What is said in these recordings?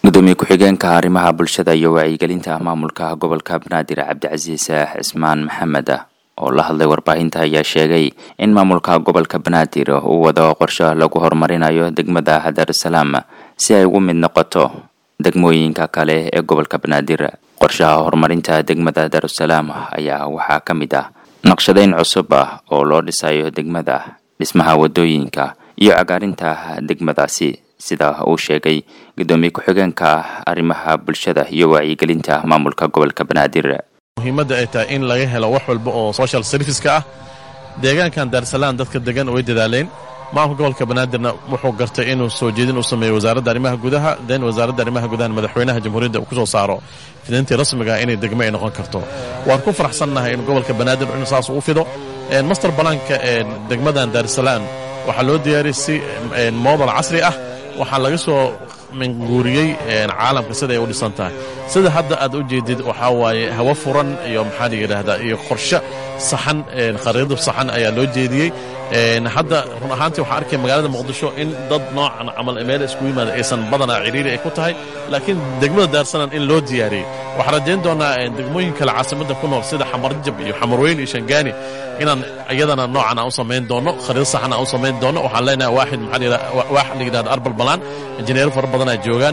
gudoomiye ku-xigeenka arrimaha bulshada iyo wacyigelinta maamulka gobolka banaadir cabdicasiis cismaan maxamed oo la hadlay warbaahinta ayaa sheegay in maamulka gobolka banaadir uu wado qorshe lagu horumarinayo degmada daarusalaam si ay ugu mid noqoto degmooyinka kale ee gobolka banaadir qorshaha horumarinta degmada daarusalaam ayaa waxaa ka mid ah naqshadeyn cusub ah oo loo dhisayo degmada dhismaha wadooyinka iyo cagaarinta degmadaasi sida uu sheegay gudoomiye ku-xigeenka arrimaha bulshada iyo wacyigelinta maamulka gobolka banaadir muhiimadda ay tahay in laga helo wax walba oo social serviceska ah deegaankan daarsalaan dadka degan way dadaaleen maamulka gobolka banaadirna wuxuu gartay inuu soo jeedin u sameeyo wasaaradda arrimaha gudaha den wasaaradda arrimaha gudaha madaxweynaha jamhuuriyadda uu ku soo saaro fidintii rasmiga inay degmo ay noqon karto waan ku faraxsannahay in gobolka banaadir in saas uu fido master balaanka degmadan daarsalaan waxaa loo diyaariyey si moodal casri ah waxaa laga soo minguuriyey caalamka sida ay u dhisan tahay sida hadda aad u jeedid waxaa waaye hawo furan iyo maxaa la yidhaahdaa iyo qorshe saxan khariidad saxan ayaa loo jeediyey hadda run ahaantii waxaa arkaya magaalada muqdisho in dad noocan camal meel isku yimaada aysan badanaa ciriiri ay ku tahay laakiin degmada daarsanan in loo diyaariyey waxaan rajayn doonaa degmooyin kale caasimadda ku nool sida xamarjab iyo xamarweyn iyo shangaani inaan iyadana noocan aan u samayn doono khariid saxan aan u samayn doono waxaan leenahay waaxid maxaa waax la yidhahda arbal balaan injineero fara badan ay joogaan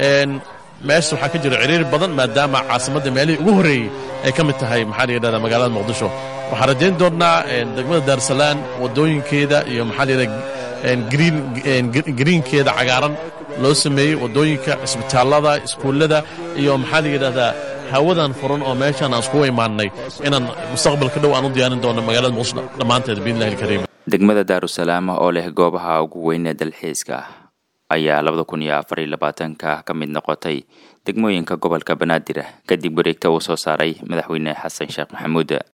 meesha waxaa ka jira ciriiri badan maadaama caasimadda meelihii ugu horreeyey ay ka mid tahay maxaa la yidhahda magaalada muqdisho waxaan rajayn doonnaa degmada daarsalaan waddooyinkeeda iyo maxaa la yidhahda greenkeeda cagaaran loo sameeyey waddooyinka cisbitaallada iskuullada iyo maxaa la yidhahdaa hawadan furan oo meeshaan aan iskugu imaannay inaan mustaqbalka dhow aan u diyaarin doono magaalada muqdisho dhammaanteed biidnillahi alkariim degmada daarusalaam oo leh goobaha ugu weyn ee dalxiiska ayaa labada kun iyo afar iyo labaatanka ka mid noqotay degmooyinka gobolka banaadir kadib wareegta uu soo saaray madaxweyne xasan sheekh maxamuud